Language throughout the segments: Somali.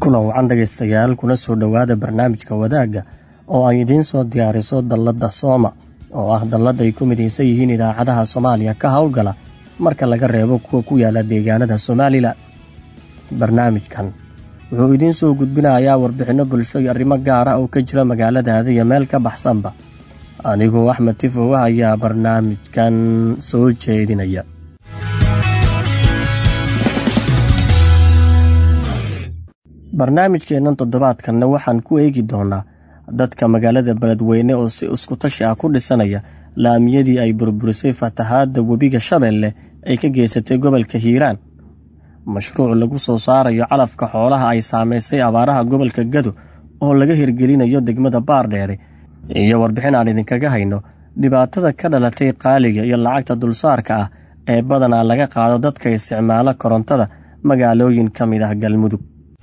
kulan wacan dhegaystayaal kuna soo dhowaada barnaamijka wadaagga oo ay idiin soo diyaariso dalladda sooma oo ah dallad ay ku midaysan yihiin idaacadaha soomaaliya ka howlgala marka laga reebo kuwa ku yaala deegaanada somalilan barnaamijkan wuxuu idiin soo gudbinayaa warbixinno bulsho iyo arrimo gaar ah oo ka jira magaaladaada iyo meel ka baxsanba anigoo axmed tifowa ayaa barnaamijkan soo jeedinaya barnaamijkeennan toddobaadkanna waxaan ku eegi doonaa dadka magaalada beledweyne oo si iskutashi ah ku dhisanaya laamiyadii ay burburisay fatahaadda webiga shabeelle ay ka geysatay gobolka hiiraan mashruuc lagu soo saarayo calafka xoolaha ay saamaysay abaaraha gobolka gado oo laga hirgelinayo degmada baardheere iyo warbixin aan idinkaga hayno dhibaatada ka dhalatay qaaliga iyo lacagta dulsaarka ah ee badanaa laga qaado dadka isticmaala korontada magaalooyin ka mid ah galmudug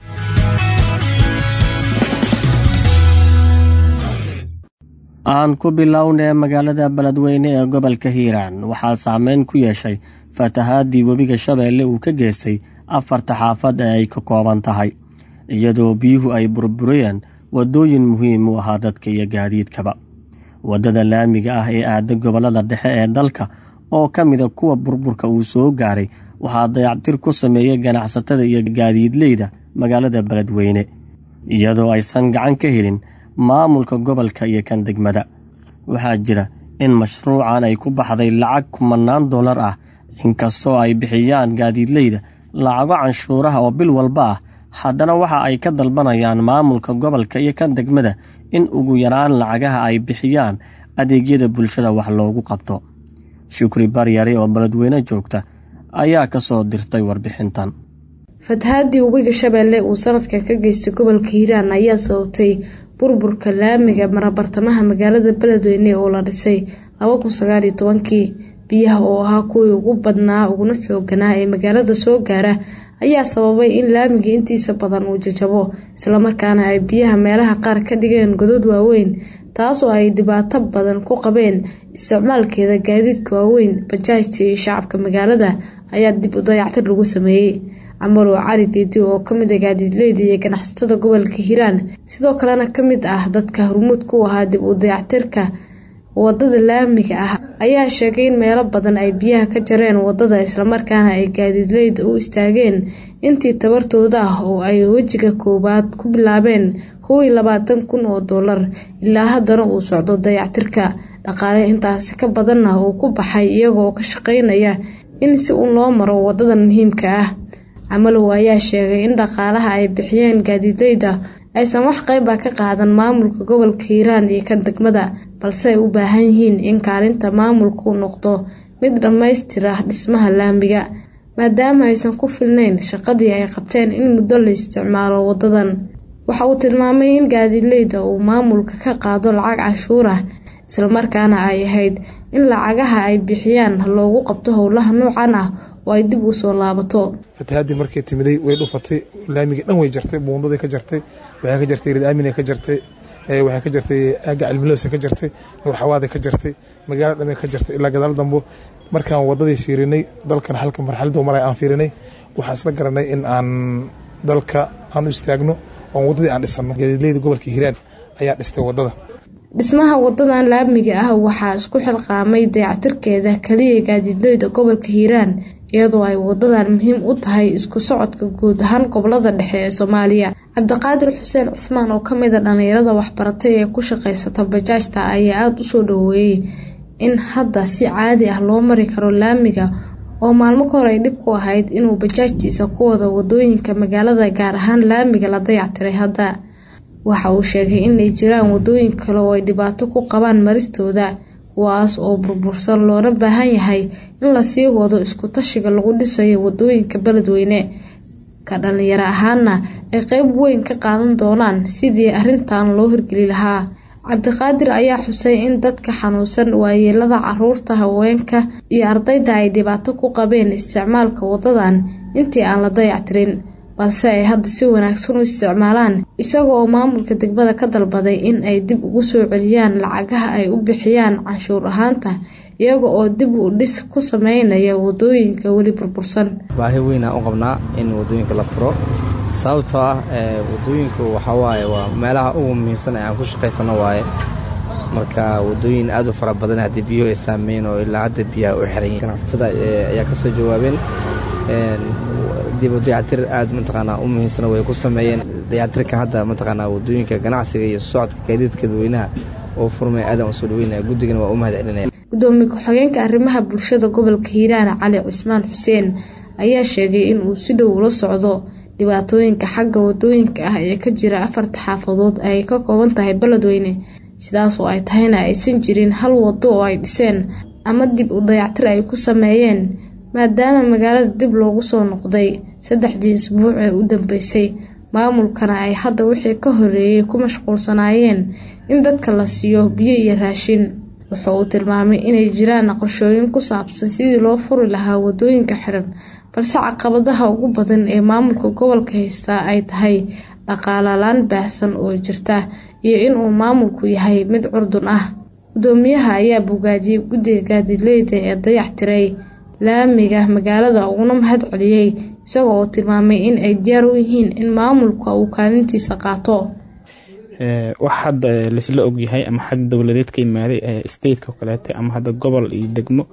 aan ku bilownee magaalada beledweyne ee gobolka hiiraan waxaa saameyn ku yeeshay fatahaadii webiga shabeelle uu ka geystay afarta xaafad ee ay ka kooban tahay iyadoo biyuhu ay burburiyeen waddooyin muhiim u ahaa dadka iyo gaadiidkaba waddada laamiga ah ee aada gobollada dhexe ee dalka oo ka mida kuwa burburka uu soo gaaray waxaa dayactir ku sameeyey ganacsatada iyo gaadiidleyda magaalada beledweyne iyadoo aysan gacan ka helin maamulka gobolka iyo kan degmada waxaa jira in mashruucan ay ku baxday lacag kumanaan dollar ah inkastoo ay bixiyaan gaadiidleyda lacago canshuuraha oo bil walba ah haddana waxa ay ka dalbanayaan maamulka gobolka iyo kan degmada in ugu yaraan lacagaha ay bixiyaan adeegyada bulshada wax loogu qabto shukri baryare oo beledweyne joogta ayaa ka soo dirtay warbixintan fatahaadii webiga shabeelle uu sanadka ka geystay gobolka hiiraan ayaa sababtay burburka laamiga marabartamaha magaalada beledweyne oo la dhisay kii biyaha oo ahaa kuwii ugu badnaa uguna xooganaa ee magaalada soo gaara ayaa sababay in laamiga intiisa badan uu jajabo islamarkaana ay biyaha meelaha qaar ka dhigeen godod waaweyn taasoo ay dhibaato badan ku qabeen isticmaalkeeda gaadiidka waaweyn bajaajta iyo shacabka magaalada ayaa dib u dayactir lagu sameeyey camarow cali geedi oo kamid a gaadiidleyda iyo ganacsatada gobolka hiiraan sidoo kalena kamid ah dadka hormuud ku ahaa dib u dayactirka wadada laamiga ah ayaa sheegay in meelo badan ay biyaha ka jareen wadada islamarkaana ay gaadiidleyda u istaageen intii tabartooda ah oo ay wejiga koowaad ku bilaabeen kow iyo labaatan kun oo dollar ilaa haddana uu socdo dayactirka dhaqaale intaasi ka badanna uu ku baxay iyagoo ka shaqeynaya in si uun loo maro wadadan muhiimka ah camalow ayaa sheegay in dhaqaalaha ay bixiyeen gaadiidleyda aysan wax qeyba ka qaadan maamulka gobolka hiiraan iyo kan degmada balse ay u baahan yihiin in kaalinta maamulku noqdo mid dhammaystira dhismaha laamiga maadaama aysan ku filnayn shaqadii ay qabteen in muddo la isticmaalo wadadan waxa uu tilmaamay in gaadiidleyda uu maamulka ka qaado lacag canshuur ah islamarkaana ay ahayd in lacagaha ay bixiyaan loogu qabto howlaha noocan ah oo ay dib u soo laabato fatahaadii markay timiday way dhufatay laamigii dhan way jartay buundaday ka jartay waxay ka jartay rid aamina ka jartay waxay ka jartay aaga cilmiloosa ka jartay nuur xawaada ka jartay magaala dhamay ka jartay ilaa gadaal dambo markaan wadadii fiirinay dalkan halka marxaladuu maray aan fiirinay waxaan isla garanay in aan dalka aan u istaagno oon waddadii aan dhisano gaadiidleyda gobolka hiiraan ayaa dhistay wadada dhismaha wadadan laamiga ah waxaa isku xilqaamay dayactirkeeda kaliya gaadiidleyda gobolka hiiraan iyadoo ay wadadan muhiim u tahay isku socodka guud ahaan gobolada dhexe ee soomaaliya cabdiqaadir xuseen cismaan oo kamid a dhallinyarada waxbaratay ee ku shaqeysata bajaajta ayaa aada u soo dhaweeyey in hadda si caadi ah loo mari karo laamiga oo maalmo ka hor ay dhib ku ahayd inuu bajaajtiisa ku wado wadooyinka magaalada gaar ahaan laamiga la dayactiray hadda waxa uu sheegay inay jiraan wadooyin kale oo ay dhibaato ku qabaan maristooda kuwaas oo burbursan loona baahan yahay in lasii wado isku tashiga lagu dhisayo wadooyinka beledweyne ka dhalinyaro ahaana ay qeyb weyn ka qaadan doonaan sidii arrintan loo hirgeli lahaa cabdiqaadir ayaa xusay in dadka xanuunsan waayeelada caruurta haweenka iyo ardayda ay dhibaato ku qabeen isticmaalka wadadan intii aan la dayactirin balse ay hadda si wanaagsan u isticmaalaan isaga oo maamulka degmada ka dalbaday in ay dib ugu soo celiyaan lacagaha ay u bixiyaan canshuur ahaanta iyaga oo dib u dhis ku sameynaya wadooyinka weli burbursan baahi weynaa u qabnaa in wadooyinka la furo sababtoo ah wadooyinku waxaa waaye waa meelaha ugu muhiimsan ee aan ku shaqaysano waaye marka wadooyin aad u fara badan haddii biyuhu ay saameyn oo ilaa hadda biyaha u xiran yihin ganacsatada ayaa ka soo jawaabeen dib u dayactir aad mataqaanaa u muhiimsana way ku sameeyeen dayactirka hadda mataqaanaa wadooyinka ganacsiga iyo socodka gaadiidka dadweynaha oo furmay aadan u soo dhaweynaya guddigana waa u mahad celinaya gudoomiye ku-xigeenka arrimaha bulshada gobolka hiiraan cali cismaan xuseen ayaa sheegay in uu si dhow ula socdo dhibaatooyinka xagga wadooyinka ah ee ka jira afarta xaafadood ay ka kooban tahay beledweyne sidaas oo ay tahayna aysan jirin hal wado oo ay dhiseen ama dib u dayactir ay ku sameeyeen maadaama magaalada dib loogu soo noqday saddexdii isbuuc ee u dambeysay maamulkana ay hadda wixii ka horeeyey ku mashquulsanaayeen in dadka la siiyo biyo iyo raashin wuxa uu tilmaamay inay jiraan qorshooyin ku saabsan sidii loo furi lahaa wadooyinka xiran balse caqabadaha ugu badan ee maamulka gobolka haystaa ay tahay dhaqaalalaan baahsan oo jirta iyo inuu maamulku yahay mid curdun ah gudoomiyaha ayaa bogaadiyey guddiga gaadiidleyda ee dayax tiray laamiga magaalada uguna mahad celiyey isagoo oo tilmaamay in ay diyaar u yihiin in maamulka uu kaalintiisa qaato wax hadda laisla ogyahay ama xag dowladeed ka yimaaday stateka oo kaleete ama hadda gobol iyo degmo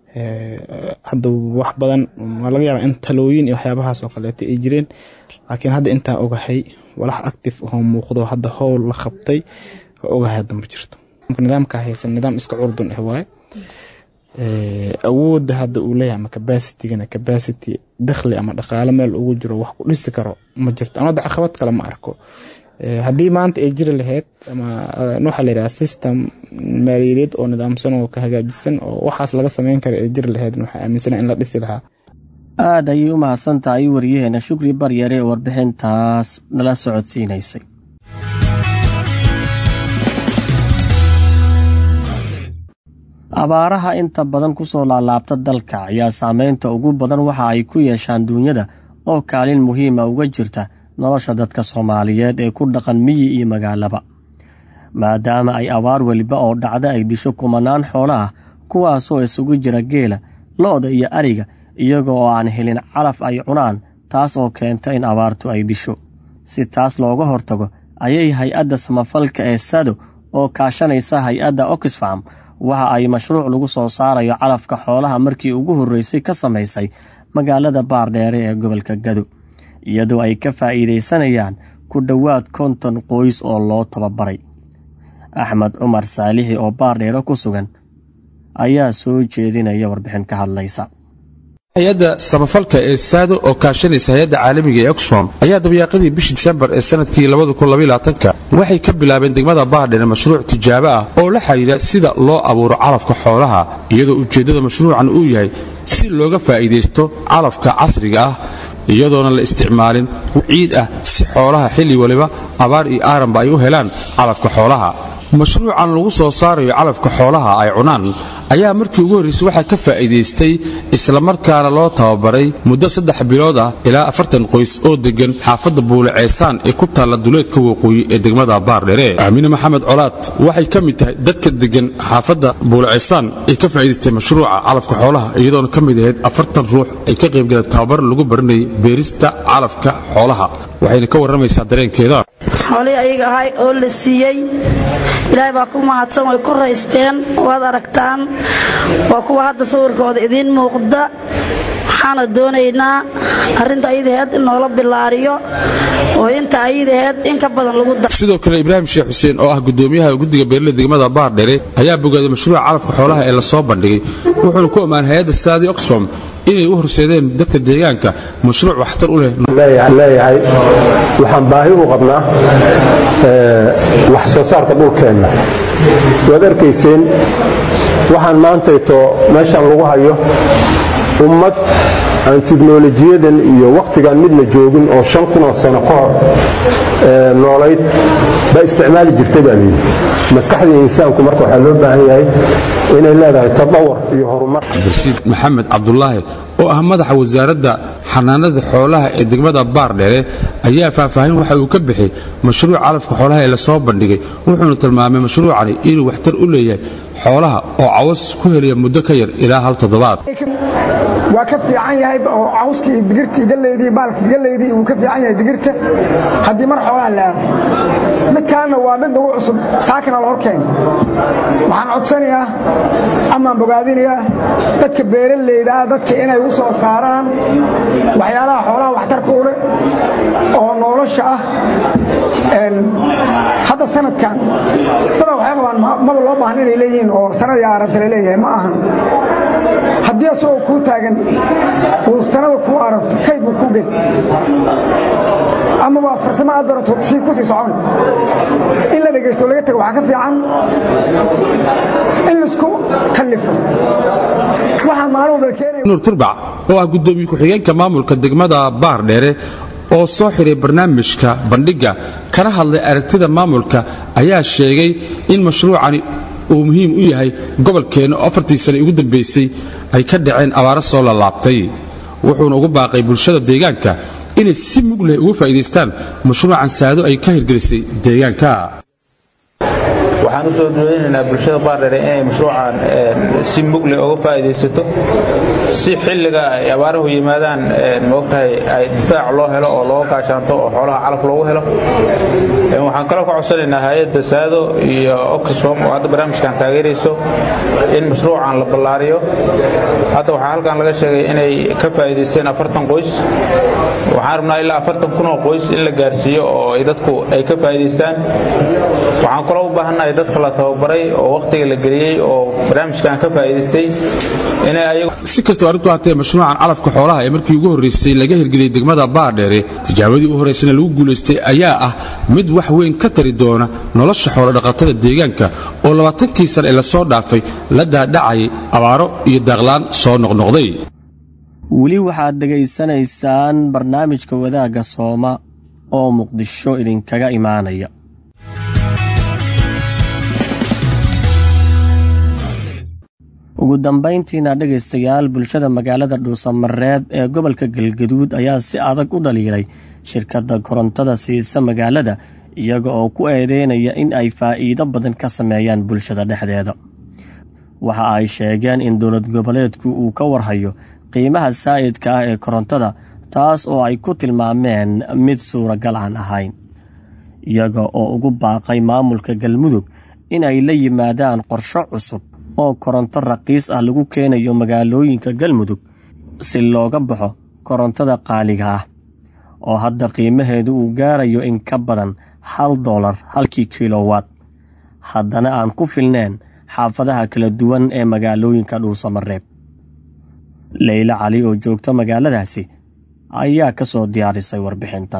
hadda wax badan waa laga yaaba in talooyin iyo waxyaabahaas oo kaleete ay jireen laakiin hadda intaa ogahay walax active oo muuqdo hadda howl la qabtay oo ogahay hadda ma jirto nidaamka haysan nidaam iska curdun ah waaye awoodda hadda uu leeyahay ama capacitigana capacity dakhli ama dhaqaalo meel ugu jiro wax ku dhisi karo ma jirto ama hadda caqabad kale ma arko haddii maanta ay jiri lahayd ama waxaa la yidhaha system maaliyadeed oo nidaamsan oo ka hagaajisan oo waxaas laga sameyn kara ay jiri lahayd waxaa aaminsana in la dhisi lahaa aad ayay u mahadsan tahay waryaheena shukri baryare ee warbixintaas nala socodsiinaysay abaaraha inta badan ku soo laalaabta dalka ayaa saameynta ugu badan waxa ay ku yeeshaan duunyada oo kaalin muhiima uga jirta nolosha dadka soomaaliyeed ee ku dhaqan miyi iyo magaalaba maadaama ay abaar weliba oo dhacda ay disho kumanaan xoolo ah kuwaasoo isugu jira geela lo-da iyo ariga iyaga oo aan helin calaf ay cunaan taas oo keenta in abaartu ay disho si taas looga hortago ayay hay-adda samafalka ee sado oo kaashanaysa hay-adda oxfam waxa ay mashruuc lagu soo saarayo calafka xoolaha markii ugu horreysay ka samaysay magaalada baardheere ee gobolka gado iyadoo ay ka faa'iidaysanayaan ku dhowaad konton qoys oo loo tababaray axmed cumar saalixi oo baardheere ku sugan ayaa soo jeedinaya warbixin ka hadlaysa hay-adda samafalka ee saado oo kaashanaysa hay-adda caalamiga ee oxfam ayaa dabyaaqadii bishii disembar ee sanadkii waxay ka bilaabeen degmada baardheere mashruuc tijaabo ah oo la xidhiidha sida loo abuuro calafka xoolaha iyadoo ujeeddada mashruucan uu yahay si looga faa'iidaysto calafka casriga ah iyadoona la isticmaalin ciid ah si xoolaha xilli waliba abaar iyo aaranba ay u helaan calafka xoolaha mashruucan lagu soo saarayo calafka xoolaha ay cunaan ayaa markii ugu horraysay waxaa ka faa'iidaystay islamarkaana loo tababaray muddo saddex bilood ah ilaa afartan qoys oo deggan xaafadda buule ceesaan ee ku taalla duleedka waqooyi ee degmada baardhere aamine maxamed colaad waxay ka mid tahay dadka deggan xaafadda buule ceesaan ee ka faa'iidaystay mashruuca calafka xoolaha iyadoona ka mid ahayd afartan ruux ay ka qaybgaleen tababar lagu baranayay beerista calafka xoolaha waxayna ka warramaysaa dareenkeeda xoolihii ayaga ahay oo la siiyey ilaahay baa ku mahadsan way ku raysteen waad aragtaan waa kuwa hadda sawirkooda idiin muuqda waxaana doonaynaa arrinta ayadaheed in noola bilaariyo oo inta ayadaheed in ka badan lagu da sidoo kale ibraahim sheekh xuseen oo ah gudoomiyaha guddiga beerle degmada baardhere ayaa bogaaday mashruuca calafka xoolaha ee la soo bandhigay wuxuuna ku ammaanay hay-adda saadi oxfam inay u horseedeen dadka deegaanka mashruuc waxtar u leh leeyahay waxaan baahi u qabnaa wax soo saarka dhulkeenna waad arkayseen waxaan maantayto meeshan lagu hayo ummad aan tiknolojiyadan iyo wakhtigan midna joogin oo shan kunoo sano ka hor noolayd baa isticmaali jirtay baa layidhi maskaxdii insaanku marka waxaa loo baahan yahay inay leedahay tadawar iyo horumar cabdirashiid maxamed cabdulaahi oo ah madaxa wasaaradda xanaanada xoolaha ee degmada baardheere ayaa faahfaahin waxa uu ka bixiyey mashruuc calafka xoolaha ee lasoo bandhigay wuxuuna tilmaamay mashruucani inuu waxtar u leeyahay xoolaha oo cawas ku heliya muddo ka yar ilaa hal toddobaad waa ka fiican yahay oo cawskii iyo digirtii galleydii baalkii galleydii wuu ka fiican yahay digirta haddii mar xoolaha la aado midkaanna waa mid nagu cusub saakana la horkeena waxaan codsanayaa amaan bogaadinayaa dadka beeraleyda ah dadka inay u soo saaraan waxyaalaha xoolaha waxtarka u leh oo nolosha ah hadda sanadkan dada waxay qabaan maba loo baahan inay leeyihiin oo sanadii arabta la leeyahay ma ahan haddii asagoo kuu taagan uu sanada kuu aragto kayd buu kuu geli ama waa farsamo aad barato sii ku sii socon in la dhegaysto laga tago waxaa ka fiican in laisku kallifo waxaa maalin walba keenaya nuur turbac oo ah guddoomiye ku-xigeenka maamulka degmada baar dheere oo soo xiray barnaamijka bandhigga kana hadlay aragtida maamulka ayaa sheegay in mashruucani uu muhiim u yahay gobolkeenna oo afartii sane ugu dambaysay ay ka dhaceen abaaro soo lalaabtay wuxuuna ugu baaqay bulshada deegaanka inay si mug leh uga faa'iidaystaan mashruucan saado ay ka hirgelisay deegaanka waxaan u soo dhoodinaynaa bulshada baardheere inay mashruucan si mugle uga faa'iidaysato si xilliga ay abaaruhu yimaadaan moogtahay ay difaac loo helo oo looga gaashaanto oo xoolaha calaf loogu helo waxaan kaloo ka codsanaynaa hay-adda saado iyo oxfom oo hadda barnaamijkan taageerayso in mashruucan la ballaariyo hadda waxaa halkan laga sheegay inay ka faa'iidaysteen afartan qoys waxaan rabnaa ilaa afartan kun oo qoys in la gaarsiiyo oo ay dadku ay ka faa'iidaystaan waxaan kaloo u baahannahay dadka la tababaray oo wakhtiga la geliyey oo barnaamijkan ka faa'iidaystay inay ayagu si kastaba arrintu haatee mashruucan calafka xoolaha ee markii ugu horraysay laga hirgeliyey degmada baardheere tijaabadii u horraysana lagu guulaystay ayaa ah mid wax weyn ka tari doona nolosha xoolodhaqatada deegaanka oo labaatankii sane ee lasoo dhaafay la daadhacayay abaaro iyo daaqlaan soo noqnoqday weli waxaad dhegaysanaysaan barnaamijka wadaagga sooma oo muqdisho idinkaga imaanaya ugu dambayntiina dhegaystayaal bulshada magaalada dhuusamareeb ee gobolka galgaduud ayaa si adag u dhaliilay shirkadda korontada siisa magaalada iyaga oo ku eedeynaya in ay faa'iido badan ka sameeyaan bulshada dhexdeeda waxa ay sheegeen in dowlad goboleedku uu ka warhayo qiimaha saa'idka ah ee korontada taas oo ay ku tilmaameen mid suuragal aan ahayn iyaga oo ugu baaqay maamulka galmudug in ay la yimaadaan qorsho cusub oo koronto raqiis ah lagu keenayo magaalooyinka galmudug si looga baxo korontada qaaliga ah oo hadda qiimaheedu uu gaarayo in ka badan hal dolar halkii kilowatt haddana aan ku filneen xaafadaha kala duwan ee magaalooyinka dhuusamareeb leyla cali oo joogta magaaladaasi ayaa ka soo diyaarisay warbixintan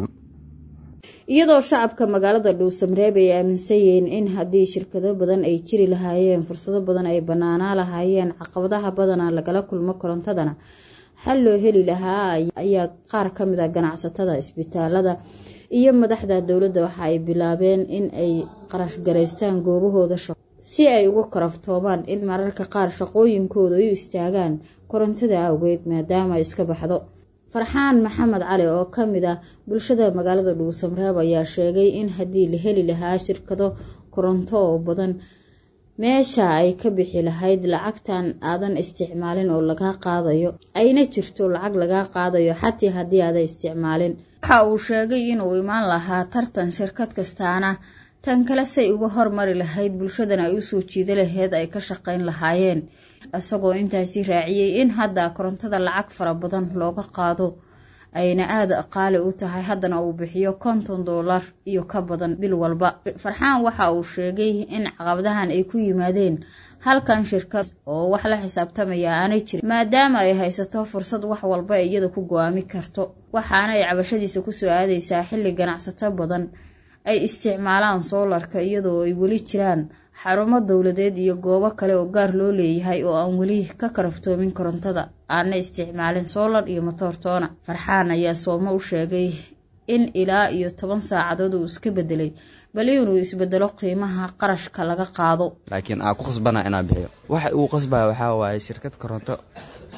iyadoo shacabka magaalada dhuusamareeb ay aaminsan yihiin in haddii shirkado badan ay jiri lahaayeen fursado badan ay banaanaa lahaayeen caqabadaha badana lagala kulmo korontadana xal loo heli lahaa ayaa qaar ka mid a ganacsatada isbitaalada iyo madaxda dowladda waxa ay bilaabeen in ay qarashgaraystaan goobahooda shaqo si ay uga karaftoomaan in mararka qaar shaqooyinkooda ay u istaagaan korontada awgeed maadaama ay iska baxdo farxaan maxamed cali oo ka mid ah bulshada magaalada dhuusamareeb ayaa sheegay in haddii la heli lahaa shirkado koronto oo badan meesha ay ka bixi lahayd lacagtan aadan isticmaalin oo lagaa qaadayo ayna jirto lacag lagaa qaadayo xatii haddii aadan isticmaalin waxa uu sheegay inuu imaan lahaa tartan shirkad kastaana tan kale say uga hormari lahayd bulshadana ay usoo jiida laheyd ay ka shaqayn lahaayeen isagoo intaasi raaciyey in hadda korontada lacag fara badan looga qaado ayna aada qaali u tahay haddana uu bixiyo konton doolar iyo ka badan bil walba farxaan waxa uu sheegay in caqabadahan ay ku yimaadeen halkan shirkad oo wax la xisaabtamaya aanay jirin maadaama ay haysato fursad wax walba iyada ku go-aami karto waxaana ay cabashadiisa kusoo aadaysaa xilli ganacsato badan ay isticmaalaan soolarka iyadoo ay weli jiraan xarumo dowladeed iyo goobo kale oo gaar loo leeyahay oo aan weli ka karaftoomin korontada aana isticmaalin soolar iyo motoortoona farxaan ayaa soomo u sheegay in ilaa iyo toban saacadood uu iska bedelay bal inuu isbedelo qiimaha qarashka laga qaado laakiin aa ku khasbana inaa bixiyo waxa uu qasbaya waxaa waaye shirkad koronto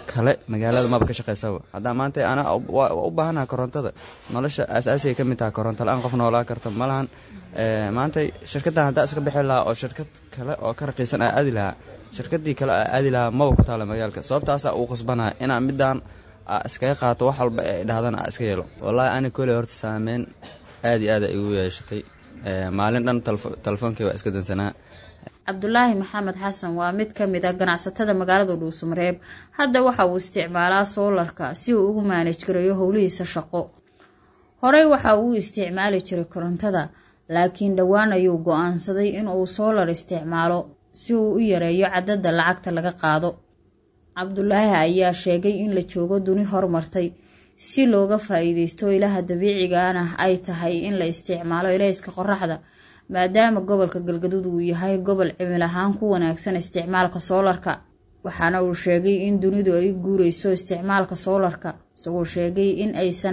kale magaalada maba ka shaqaysaba haddaa maanta ana u baahanaha korontada nolosha aasaasiga ka mid taha koronto la-aan qof noolaa karta ma lahan maanta shirkaddan haddaa iska bixi lahaa oo shirkad kale oo ka raqiisan aa aadi lahaa shirkadii kale aa aadi lahaa maba ku taala magaalka sababtaasaa uu qasbanaya inaan midaan iskaga qaato wax walba ee dhahdan a iska yeelo wallaahi ani koley horta saameyn aad iyo aad a igu yeeshatay maalin dhan telefoonkii waa iska dansanaa cabdulaahi maxamed xasan waa mid ka mid a ganacsatada magaalada dhuusamareeb hadda waxa uu isticmaalaa soolarka si uu ugu maanaj garayo howlihiisa shaqo horey waxa uu isticmaali jiray korontada laakiin dhowaan ayuu go-aansaday inuu soolar isticmaalo si uu u yareeyo cadada lacagta laga qaado cabdulaahi ayaa sheegay in la joogo duni hormartay si looga faa-iideysto ilaha dabiicigaana ay tahay in la isticmaalo ilayska qoraxda maadaama gobolka galgaduud uu yahay gobol cimil ahaan ku wanaagsan isticmaalka soolarka waxaana uu sheegay in dunidu ay guureyso isticmaalka soolarka isagoo sheegay in aysan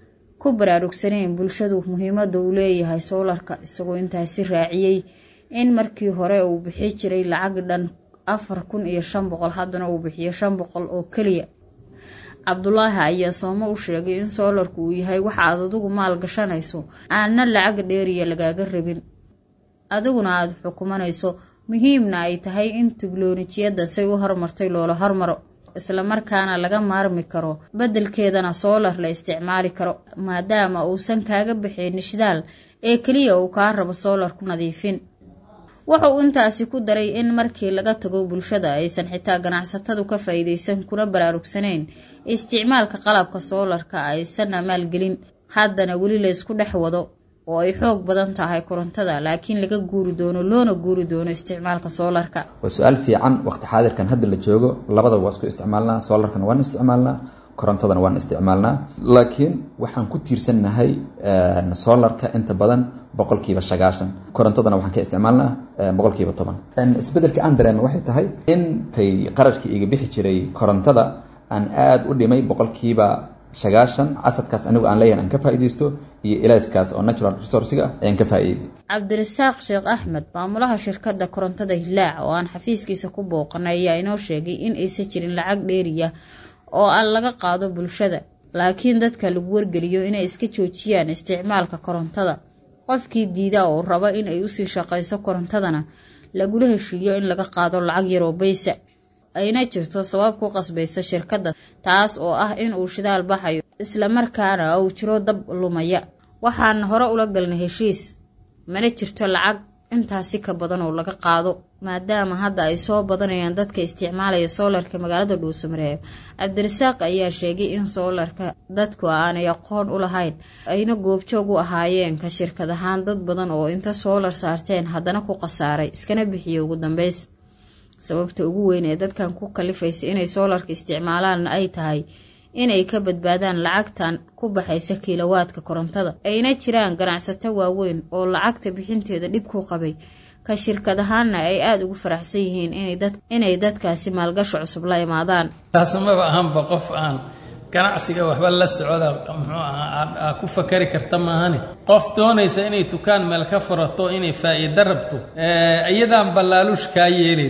ku baraarugsaneyn bulshadu muhiimada uu leeyahay soolarka isagoo intaasi raaciyey in markii hore uu bixi jiray lacag dhan afar kun iyo shan boqol haddana uu bixiyo shan boqol oo keliya cabdulaahi ayaa soomo u sheegay in soolarku uu yahay waxa aad adigu maal gashanayso aanna lacag dheeriya lagaaga rabin adiguna aada xukumanayso muhiimna ay tahay in tiknolojiyadda say u hormartay loola hormaro islamarkaana laga maarmi karo beddelkeedana soolar la isticmaali karo maadaama uusan kaaga bixin shidaal ee keliya uu kaa rabo soolar ku nadiifin wuxa uu intaasi ku daray in markii laga tago bulshada aysan xitaa ganacsatadu ka faa-iideysan kuna baraarugsaneyn isticmaalka qalabka soolarka aysanna maalgelin haddana weli la ysku dhex wado oo ay xoog badan tahay korontada laakiin laga guuri doono loona guuri doono isticmaalka soolarka waa su-aal fiican waqti xaadirkan hadda la joogo labadaba waa isku isticmaalnaa soolarkana waan isticmaalnaa korontadana waan isticmaalnaa laakiin waxaan ku tiirsannahay soolarka inta badan boqolkiiba sagaashan korontadana waxaan ka isticmaalnaa boqolkiiba toban isbedelka aan dareema waxay tahay intay qarashkii iga bixi jiray korontada aan aada u dhimay boqolkiiba sagaashan casadkaas anigu aan leeyahay aan ka faa'iidaysto iyo ilayskaas oo natural resourciga ah ayaan ka faa'iiday cabdirasaaq sheekh axmed maamulaha shirkadda korontada hilaac oo aan xafiiskiisa ku booqanay ayaa inoo sheegay in aysan jirin lacag dheeriya oo aan laga qaado bulshada laakiin dadka lagu wargeliyo inay iska joojiyaan isticmaalka korontada qofkii diida oo raba in ay usii shaqayso korontadana lagula heshiiyo in laga qaado lacag yaroo baysa ayna jirto sabab ku qasbaysa shirkadda taas oo ah in uu shidaal baxayo islamarkaana uu jiro dab lumaya waxaana hore ula galnay heshiis mana jirto lacag intaasi ka badan oo laga qaado maadaama hadda ay soo badanayaan dadka isticmaalaya soolarka magaalada dhuusamareeb cabdirasaaq ayaa sheegay in soolarka dadku aanay aqoon u lahayn ayna goobjoog u ahaayeen ka shirkad ahaan dad badan oo inta soolar saarteen haddana ku khasaaray iskana bixiyo ugu dambeys sababta ugu weyn ee dadkan ku kalifaysa inay soolarka isticmaalaanna ay tahay inay ka badbaadaan lacagtan ku baxaysa kiilowaadka korontada ayna jiraan ganacsato waaweyn oo lacagta bixinteeda dhib ku qabay ka shirkad ahaanna ay aada ugu faraxsan yihiin inay dadkaasi maalgasho cusub la imaadaan taasamaba ahaanba qof aan ganacsiga waxba la socda muxuu ahaa ku fakari karta maahane qof doonaysa inay dukaan meel ka furato inay faa'iido rabto iyadaan ballaaluush kaa yeelin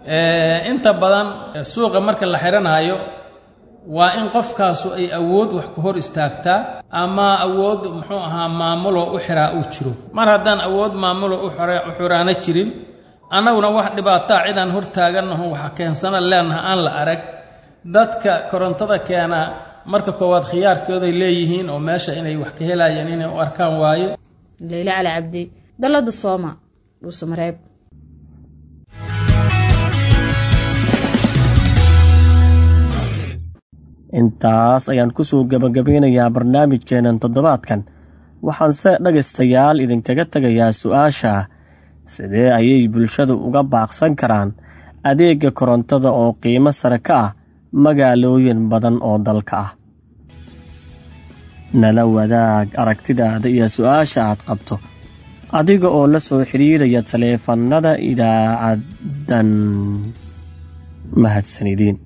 inta badan suuqa marka la xidhanayo waa in qofkaasu ay awood wax ku hor istaagtaa ama awood muxuu ahaa maamuloo u xiraa uu jiro mar haddaan awood maamuloo u xiraana jirin annaguna wax dhibaataa cidaan hor taagannaho waxa keensana leenaha aan la arag dadka korontada keena marka koowaad khiyaarkooday leeyihiin oo meesha inay wax ka helayeen inay u arkaan waaye leyle cali cabdi dalada sooma dhuusamareeb intaas ayaan kusoo gebagabeynayaa barnaamijkeenan toddobaadkan waxaanse dhegaystayaal idinkaga tegayaa su-aasha sidee ayay bulshadu uga baaqsan karaan adeega korontada oo qiimo sare ka ah magaalooyin badan oo dalka ah nala wadaag aragtidaada iyo su-aasha aad qabto adiga oo la soo xidhiiraya taleefannada idaacaddan mahadsanidin